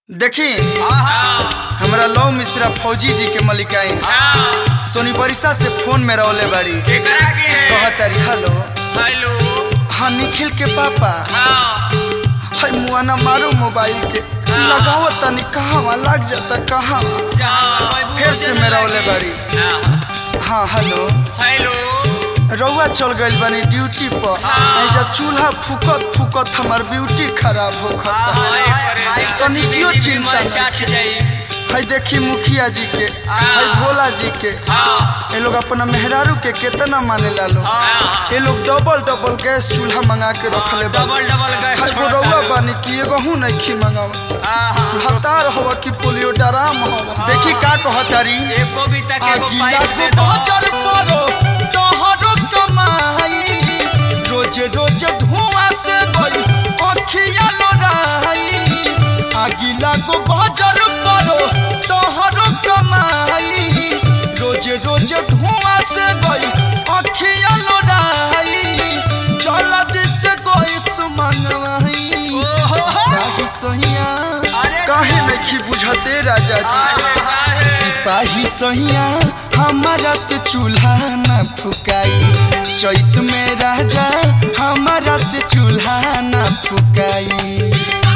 देखी हमरा लव मिश्रा फौजी जी के मलिकाइन सोनी बरिसा से फोन में रहले बाड़ी केकरा के है कहतारी हेलो हेलो हाँ निखिल के पापा हाँ हाय मुआना मारो मोबाइल के लगाओ तनी कहाँ लग जाता कहाँ फिर से में रहले बाड़ी हाँ हेलो हेलो रउआ चल गइल बानी ड्यूटी पर ऐजा चूल्हा फूकत फूकत हमर ब्यूटी खराब हो तनी क्यों चिंता नहीं? है देखी मुखिया जी के है भोला जी के ये लोग अपना मेहरारू के कितना माने ला लो ये लोग डबल डबल गैस चूल्हा मंगा के रखले बा डबल डबल गैस है रउआ बानी कि एगो हूं नहीं खी मंगावा हतार हवा कि पोलियो डराम हवा देखी का कहतारी एको भी तक एगो आगिला पाइप को दे दो बजर परो तोहरो कमाई रोज रोज धुआं से गई अखिया लोराई आगिला को बजर परो तोहरो कमाई रोज रोज धुआं से गई अखिया लोराई जल्द से कोई सुमंगवाई सिपाही सोहिया अरे काहे नहीं बुझते राजा जी सिपाही सहिया हमारा से चूल्हा न फुकाई चैत में राजा हमारा से चूल्हा न फुकाई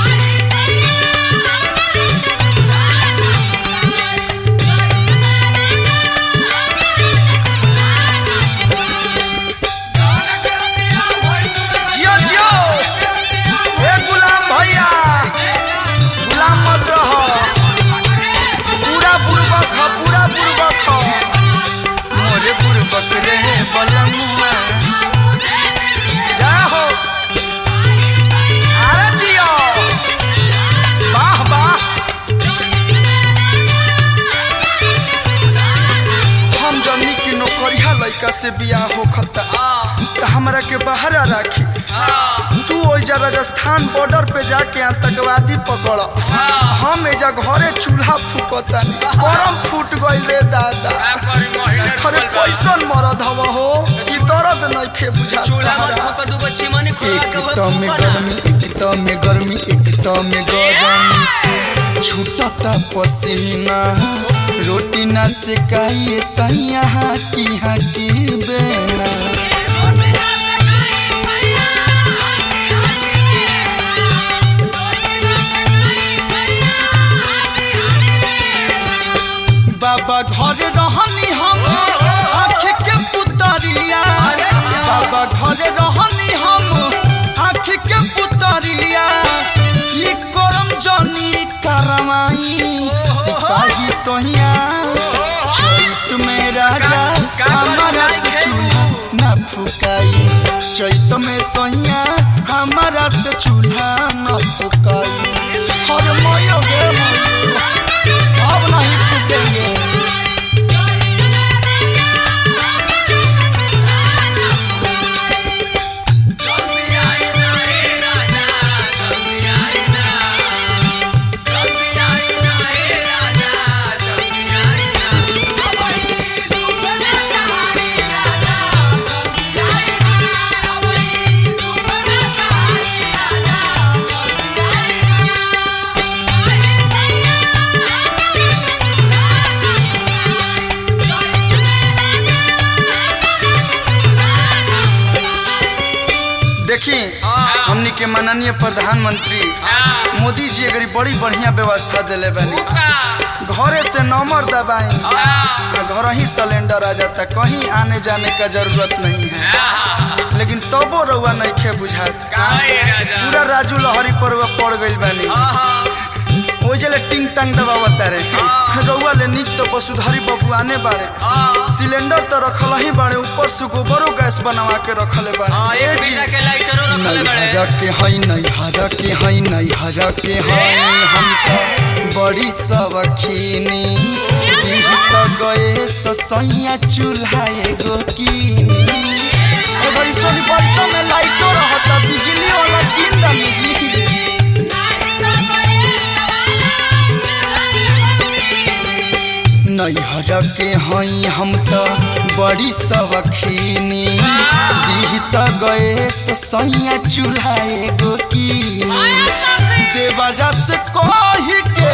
जियो जियो ए गुलाम भैया गुलाम मत रहो पूरा बुड़बक ह पूरा बुड़बक ह मोरे बुड़बक रे बलमुआ जा हो अरे जियो वाह वाह हम जमनी की नौकरिया लड़का से बियाह होखता त हमरा के बहरा राखी तू ओइजा राजस्थान बॉर्डर पे जाके आतंकवादी पकड़ हम एजा घरे चूल्हा फूकता गरम फूट गइल रे दादा अरे कैसन मरद हव हो ई दर्द नइखे बुझा चूल्हा मत फूक दूगो चिमनी खोला एक के तो में गर्मी एक तो में गर्मी एक तो में गर्मी से छूटता पसीना रोटी ना सेकाइए सैया की हाकी बेना बाबा घर रहनी हम आँख के पुतरिया बाबा घर रहनी हम आँख के पुतरिया ई करम जनी करवाई सिपाही सोहिया चैत में राजा का- का हमारा करवाई से खेबू? चूल्हा न फुकाई चैत में सोहिया हमारा से चूल्हा न फुकाई हर मयो गे मयो अब नहीं फूकेंगे देखी हमनी के माननीय प्रधानमंत्री मोदी जी अगर बड़ी बढ़िया व्यवस्था दिले बनी घरे से नंबर दबाई आ घर ही सिलेंडर आ जाता कहीं आने जाने का जरूरत नहीं है लेकिन तबो रउआ नहीं खे बुझात पूरा राजू लहरी पर रउआ पड़ गइल बानी ओ जले टिंग टंग दबावता रे रउआ ले निक तो वसुधारी बबू आने बाड़े सिलेंडर तो रखल ही बाड़े ऊपर से गोबरो गैस बनवा के रखले बाड़े ए जी, नैहरा के हई नैहरा के हई नैहरा के हई हम तो बड़ी सवखीनी दीह तो गए ससैया चूल्हा एगो कीनी ए बड़ी सोनी बरसों में लाइटो रहता बिजली वाला किन दमी नैहर के हई हम तो बड़ी सवखीनी दीह तो गए ससैया चूल्हा एगो कीनी देवरा से कही के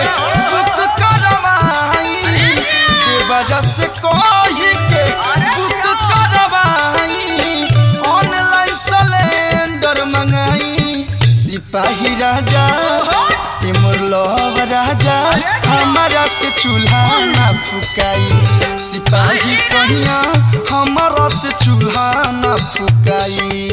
राजा ए मोर लव राजा हमारा से चूल्हा ना फुकाई सिपाही सहिया हमारा से चूल्हा ना फुकाई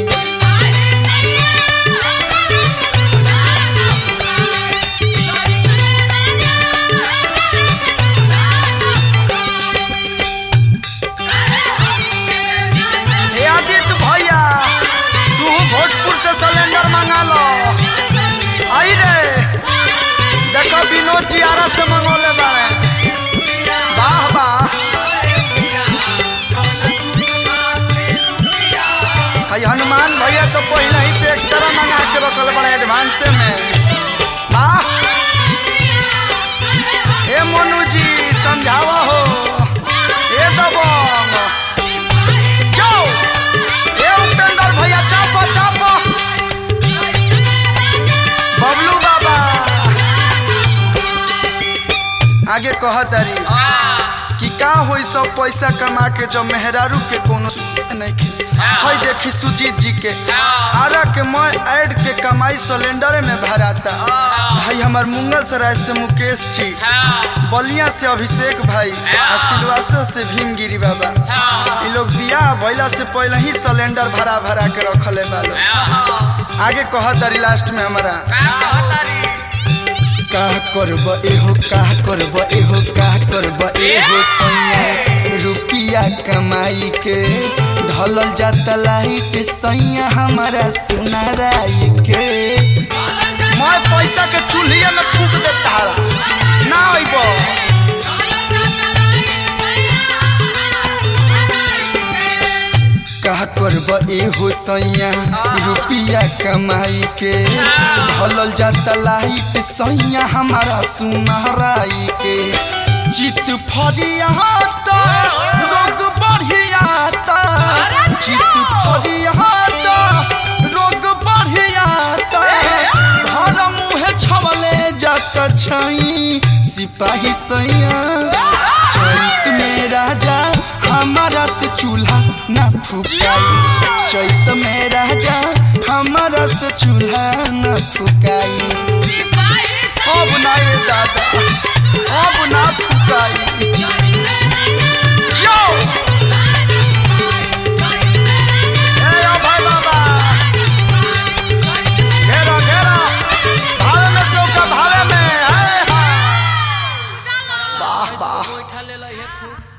हे आदित्य भैया तू भोजपुर से सिलेंडर मंगा लो आई रे देखो विनोद जी आरा से मंगोले बारे वाह वाह भाई हनुमान भैया तो पहले ही से एक्स्ट्रा मंगा के रखल बड़े एडवांस में वाह ए मोनू जी समझावा हो ए दबंग जाओ ए उपेंद्र भैया चापो चापो बबलू बाबा आगे कह तारी कि का होई सब पैसा कमा के जो मेहरारू के कोनो नहीं के हई देखी सुजीत जी के आरा के मैं ऐड के कमाई सिलेंडर में भराता भाई हमार मुंगल सराय से मुकेश जी बलिया से अभिषेक भाई आ सिलवासा से भीमगिरी बाबा ये लोग बियाह भइला से पहले ही सिलेंडर भरा भरा के रखले बालो आगे कह तारी लास्ट में हमारा का करब एहो का करब एहो का करब एहो सैया रुपिया कमाई के ढलल जाता लाइट सैया हमारा सुनाराई के मैं पैसा के चूल्हिया में फूक देता ना अइब का करब एहो सैया रुपिया कमाई के ढलल जाता लाइट सैया हमारा सुनहराई के चित फरिया तो रोग बढ़िया तो चित फरिया तो रोग बढ़िया तो घर मुँह छवले जाता छई सिपाही सैया चैत में राजा हमारा से चूल्हा न फुकाई चैत में राजा हमारा से चूल्हा न फुकाई अब ना ये दादा अब ना फुकाई जो ए ओ भाई बाबा घेरा घेरा भावे में सौ का भावे में है वाह वाह बैठा ले लो ये फूल